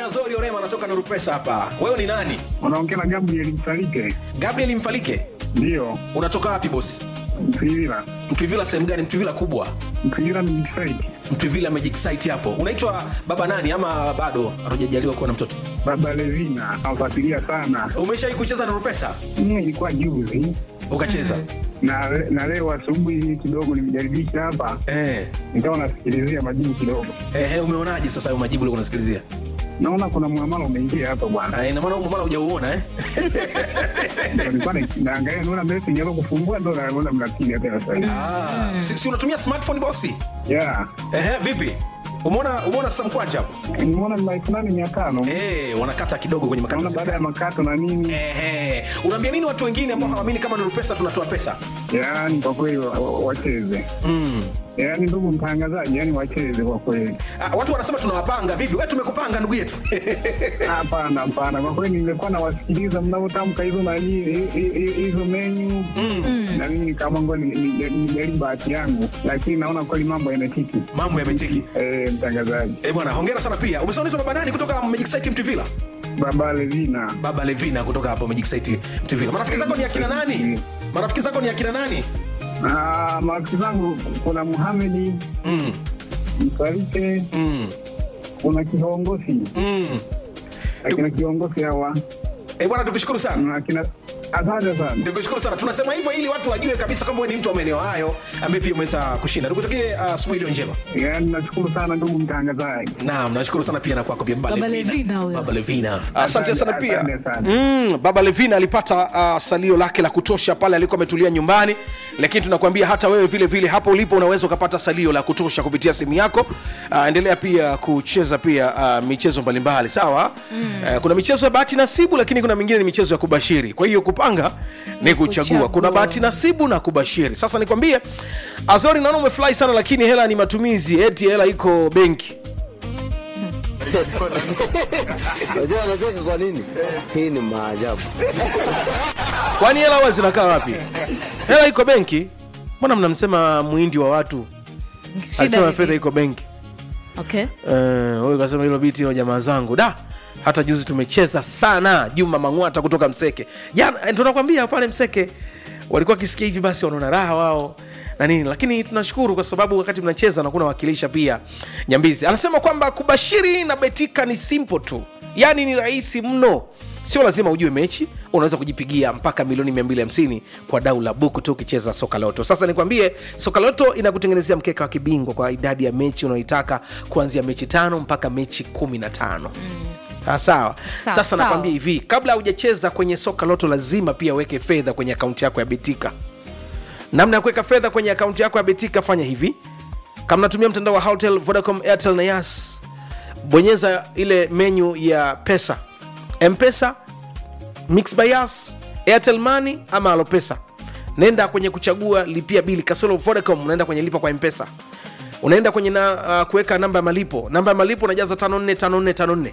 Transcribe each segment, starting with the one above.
Azori Orema anatoka Nuru Pesa hapa. Wewe ni nani? Unaongea na Gabriel Msalike? Gabriel Mfalike. Ndiyo, Unatoka wapi bosi? Mtwivila. Mtwivila sehemu gani? Mtwivila kubwa. Mtwivila ni site. Mtwivila Magic Site hapo. Unaitwa baba nani ama bado hatujajaliwa kuwa na mtoto? Baba Levina nafuatilia sana. Umeshawahi kucheza Nuru Pesa? Mimi ilikuwa juzi Ukacheza? na, na leo asubuhi kidogo nimejaribisha hapa, Eh. nikawa nasikilizia majibu kidogo, Eh, eh, umeonaje sasa hayo majibu ulikuwa unasikilizia? naona kuna muamala umeingia hapa bwana. Ah, ina maana huko mara hujauona eh? Ndio Nilikuwa na- naangalia, naona message hapo kufungua, ndo naona mnapiga tena sasa hivi. Ah, si, si unatumia smartphone bosi? Yeah, Ehe, vipi? Umeona umeona sasa mkwacha hapo? nimeona ni elfu nane mia tano Eh, wanakata kidogo kwenye makato. naona baada ya makato na nini, Ehe. Unaambia nini watu wengine ambao hawaamini kama Nuru Pesa tunatoa pesa? yaani kwa kweli wa- wa- wacheze, Mm. yaani ndugu mtangazaji, yaani wacheze kwa kweli. Ah, watu wanasema tunawapanga vipi? Wewe tumekupanga ndugu yetu. Hapana, hapana, kwa kweli nilikuwa nawasikiliza mnavyotamka hizo nani hi- hi- hi- hizo menyu na mimi nikaamua ngoja ni- ni- nijaribu bahati yangu, lakini naona kweli mambo yanatiki. Mambo yametiki. Eh, mtangazaji Eh, bwana, hongera sana pia. Umesema unaitwa baba nani kutoka Magic Site Mtuvila? Baba Levina, Baba Levina kutoka hapo Magic Site Mtuvila. Marafiki zako ni akina nani? Marafiki zako ni akina nani? na marafiki zangu kuna Muhamedi Mm. Msalike, Mm. kuna kiongozi Mm. akina kiongozi hawa Eh, bwana tukushukuru sana. na akina asante sana. Nikushukuru sana. Tunasema hivyo ili watu wajue kabisa kwamba wewe ni mtu wa maeneo hayo ambaye pia umeweza kushinda. Tukutakie uh, asubuhi iliyo njema. Yaani nashukuru sana ndugu mtangazaji. Naam, nashukuru sana pia na kwako pia Baba Baba Levina. Levina huyo. Baba Levina. Asante sana pia. Asante sana. Mm, Baba Levina alipata uh, salio lake la kutosha pale alikuwa ametulia nyumbani, lakini tunakwambia hata wewe vile vile hapo ulipo unaweza ukapata salio la kutosha kupitia simu yako. Uh, endelea pia kucheza pia uh, michezo mbalimbali sawa. Mm. Uh, kuna michezo ya bahati nasibu, lakini kuna mingine ni michezo ya kubashiri. Kwa hiyo kupanga ni kuchagua. kuchagua. Kuna bahati nasibu na kubashiri. Sasa nikwambie, Azori, naona umefurahi sana, lakini hela ni matumizi, eti hela iko benki. Unajua anacheka kwa nini? Hii ni maajabu. kwani hela huwa zinakaa wapi hela iko benki mbona mnamsema mwindi wa watu Shida alisema vipi? fedha iko benki Okay. Eh, huyu kasema hilo biti hilo jamaa zangu da hata juzi tumecheza sana juma mang'wata kutoka mseke jana eh, tunakwambia pale mseke walikuwa wakisikia hivi basi wanaona raha wao na nini lakini tunashukuru kwa sababu wakati mnacheza nakuwa nawakilisha pia nyambizi anasema kwamba kubashiri na betika ni simple tu yaani ni rahisi mno sio lazima ujue mechi unaweza kujipigia mpaka milioni 250 kwa dau la buku tu ukicheza soka loto sasa nikwambie soka loto inakutengenezea mkeka wa kibingwa kwa idadi ya mechi unaoitaka kuanzia mechi tano mpaka mechi 15 Ah, sawa Sawa, sasa sawa. nakwambia hivi kabla hujacheza kwenye soka loto lazima pia weke fedha kwenye akaunti yako ya betika namna ya kuweka fedha kwenye akaunti yako ya betika fanya hivi kama natumia mtandao wa hotel vodacom airtel na yas bonyeza ile menyu ya pesa mpesa mix by yas airtel money ama alopesa nenda kwenye kuchagua lipia bili kasoro vodacom unaenda kwenye lipa kwa mpesa unaenda kwenye na, uh, kuweka namba ya malipo namba ya malipo unajaza 545454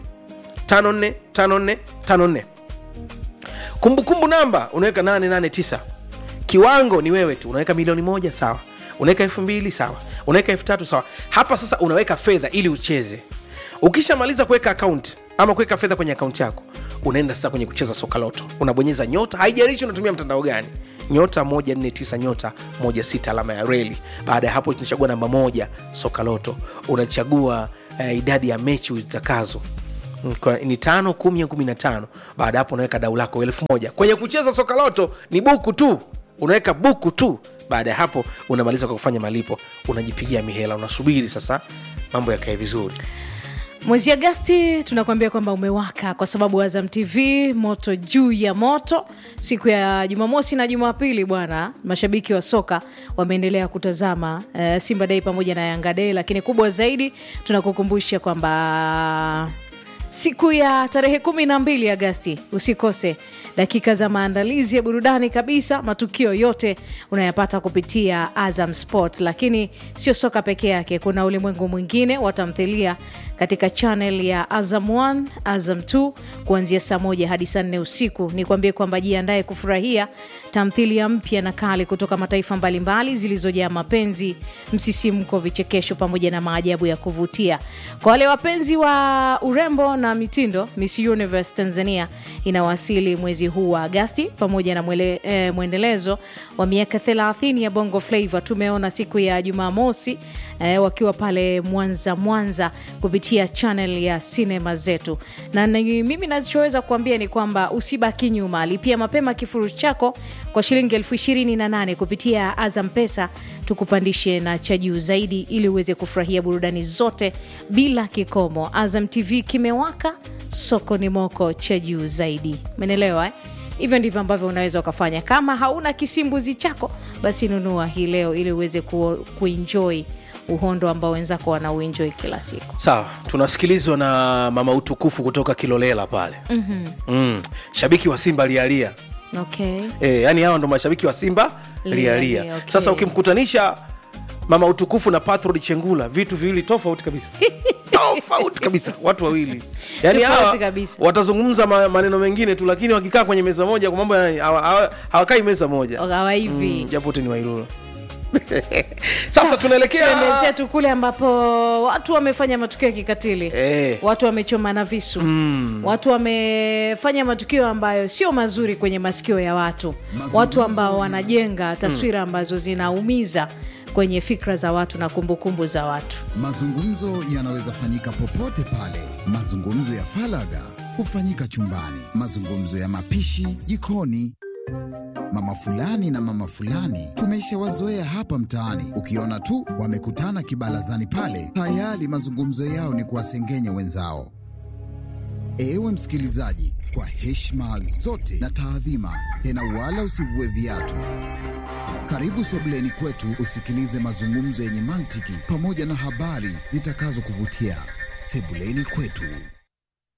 545454 kumbukumbu namba unaweka 889 kiwango ni wewe tu unaweka milioni moja sawa unaweka elfu mbili sawa unaweka elfu tatu sawa hapa sasa unaweka fedha ili ucheze ukishamaliza kuweka akaunti ama kuweka fedha kwenye akaunti yako unaenda sasa kwenye kucheza soka loto unabonyeza nyota haijalishi unatumia mtandao gani nyota 149 nyota 16 alama ya reli baada ya hapo tunachagua namba moja soka loto unachagua eh, idadi ya mechi uzitakazo Mm, kwa- ni tano kumi au kumi na tano baada ya hapo unaweka dau lako elfu moja kwenye kucheza soka loto ni buku tu unaweka buku tu baada ya hapo unamaliza kwa kufanya malipo unajipigia mihela unasubiri sasa mambo yakae vizuri mwezi agasti tunakuambia kwamba umewaka kwa sababu azam tv moto juu ya moto siku ya jumamosi na jumapili bwana mashabiki wa soka wameendelea kutazama uh, simba dei pamoja na yanga dei lakini kubwa zaidi tunakukumbusha kwamba siku ya tarehe kumi na mbili agasti usikose dakika za maandalizi ya burudani kabisa matukio yote unayapata kupitia azam sport lakini sio soka peke yake kuna ulimwengu mwingine wa tamthilia katika channel ya azam 1 azam 2 kuanzia saa moja hadi saa nne usiku ni kuambie kwamba jiandae kufurahia tamthilia mpya na kali kutoka mataifa mbalimbali zilizojaa mapenzi msisimko vichekesho pamoja na maajabu ya kuvutia kwa wale wapenzi wa urembo na mitindo miss universe tanzania inawasili mwezi huu wa agasti pamoja na mwele, eh, mwendelezo wa miaka 30 ya bongo flavo tumeona siku ya jumamosi eh, wakiwa pale mwanza mwanza kupitia channel ya sinema zetu na ni, mimi nachoweza kuambia ni kwamba usibaki nyuma lipia mapema kifurushi chako kwa shilingi elfu ishirini na nane kupitia azam pesa tukupandishe na cha juu zaidi ili uweze kufurahia burudani zote bila kikomo azam tv kimewaka soko ni moko cha juu zaidi menelewa eh? hivyo ndivyo ambavyo unaweza ukafanya kama hauna kisimbuzi chako basi nunua hii leo ili uweze ku, kuenjoy uhondo ambao wenzako wanauenjoy kila siku sawa tunasikilizwa na mama utukufu kutoka kilolela pale mm-hmm. mm. shabiki wa simba lialia okay e, yani hawa ndo mashabiki wa simba Lialia, lialia okay. sasa ukimkutanisha mama utukufu na patrod chengula vitu viwili tofauti kabisa tofauti kabisa watu wawili yani Tofauti hawa kabisa. watazungumza ma, maneno mengine tu lakini wakikaa kwenye meza moja kwa mambo ya- hawa- hawa- hawakai meza moja hawa hivi Mm, japo wote ni wailula sasa tunaelekea tuendezea tu kule ambapo watu wamefanya matukio ya kikatili Eh. watu wamechomana visu mm. watu wamefanya matukio ambayo sio mazuri kwenye masikio ya watu watu ambao wanajenga taswira ambazo zinaumiza kwenye fikra za watu na kumbukumbu za watu Mazungumzo yanaweza fanyika popote pale. Mazungumzo ya falaga hufanyika chumbani, mazungumzo ya mapishi jikoni. Mama fulani na mama fulani tumeshawazoea hapa mtaani. Ukiona tu wamekutana kibarazani pale, tayari mazungumzo yao ni kuwasengenya wenzao. Ewe msikilizaji, kwa heshima zote na taadhima, tena wala usivue viatu. Karibu sebuleni kwetu usikilize mazungumzo yenye mantiki pamoja na habari zitakazokuvutia. Sebuleni kwetu.